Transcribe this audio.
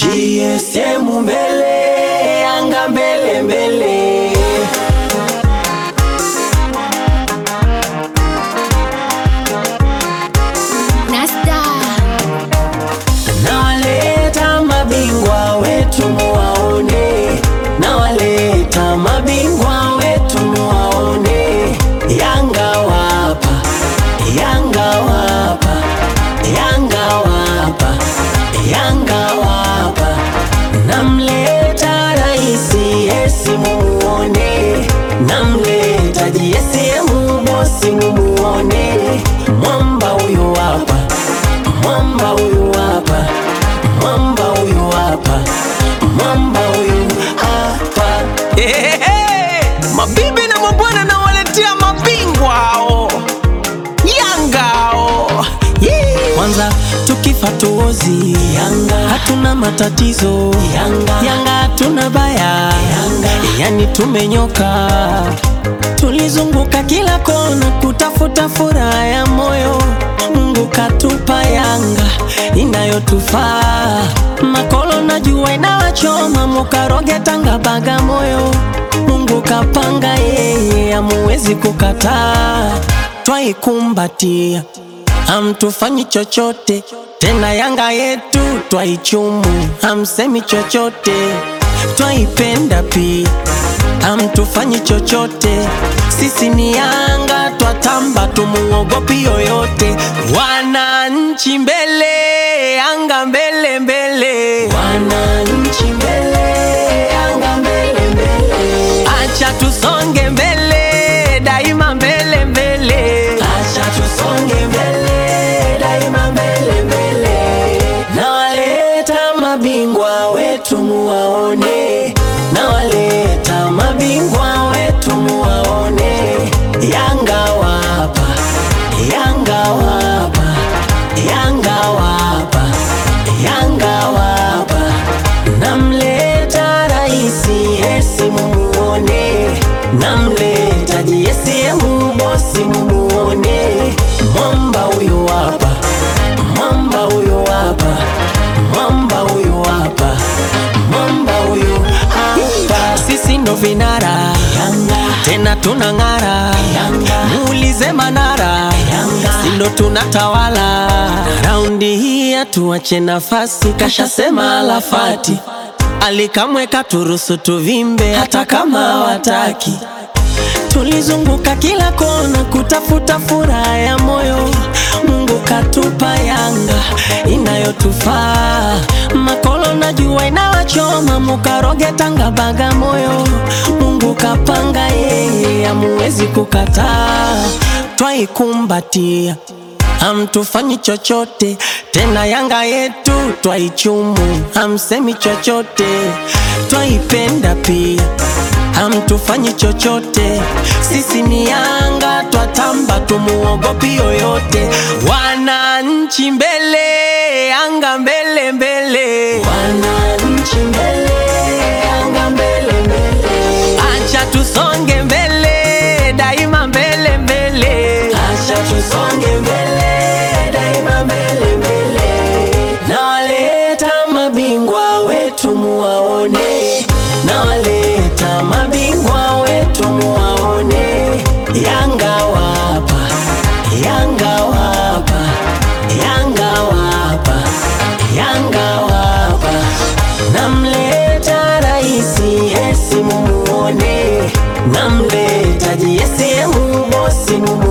GSM mbele, Yanga mbele mbele. Nasta Nawaleta mabingwa wetu muwaone, nawaleta mabingwa wetu muwaone. Yanga wapa, Yanga wapa, Yanga wapa, Yanga wapa. Namleta raisi Yesi mumuone, namleta JSM bosi mumuone. Mwamba huyu hapa Mwamba huyu hapa, mwamba huyu hapa, mwamba huyu hapa. Ehehe, mabibi na mabwana nawaletea mabingwa hao Yanga hao Yee. Kwanza tukifa tuozi Yanga, hatuna matatizo Yanga, Yanga hatuna baya Yanga, yani tumenyoka. Tulizunguka kila kona kutafuta furaha ya moyo, Mungu katupa Yanga inayotufaa. Makolo na jua inawachoma, mukaroge Tanga Bagamoyo, Mungu kapanga yeye, amuwezi kukataa, twaikumbatia hamtufanyi chochote tena, Yanga yetu twaichumu, hamsemi chochote, twaipenda pia, hamtufanyi chochote. Sisi ni Yanga, twatamba, tumuogopi yoyote. Wananchi mbele, Yanga mbele mbele, wananchi mbele, Yanga mbele mbele, acha tusonge mbele, daima mbele mbele, acha tusonge mbele, daima mbele mbele. Nawaleta mabingwa wetu muwaone, nawaleta mabingwa wetu muwaone. Yanga wapa, Yanga wapa, Yanga wapa, Yanga wapa. Namleta raisi Yesi mumuone, namleta JSM bosi mumuone. Mwamba huyu hapa, mwamba huyu hapa, mwamba huyu hapa, mwamba huyu hapa. Sisi ndo vinara Yanga, tena tunang'ara Yanga, muulize Manara Yanga, si ndo tunatawala raundi hii, hatuache nafasi, kashasema Alafati alikamweka turusu tuvimbe, hata kama wataki Tulizunguka kila kona kutafuta furaha ya moyo, Mungu katupa Yanga inayotufaa. Makolo na jua inawachoma, mukaroge Tanga Bagamoyo, Mungu kapanga yeye, amuwezi kukataa, twaikumbatia hamtufanyi chochote tena, Yanga yetu twaichumu, hamsemi chochote, twaipenda pia, hamtufanyi chochote. Sisi ni Yanga, twatamba, tumuogopi yoyote. Wananchi mbele, Yanga mbele mbele, wananchi mbele, Yanga mbele mbele, acha tusonge mbele, daima mbele mbele, acha tusonge mbele, daima mbele mbele. Nawaleta mabingwa wetu muwaone, nawaleta mabingwa wetu muwaone. Yanga wapa, Yanga wapa, Yanga wapa, Yanga wapa. Namleta raisi Yesi mumuone, namleta JSM bosi mumuone.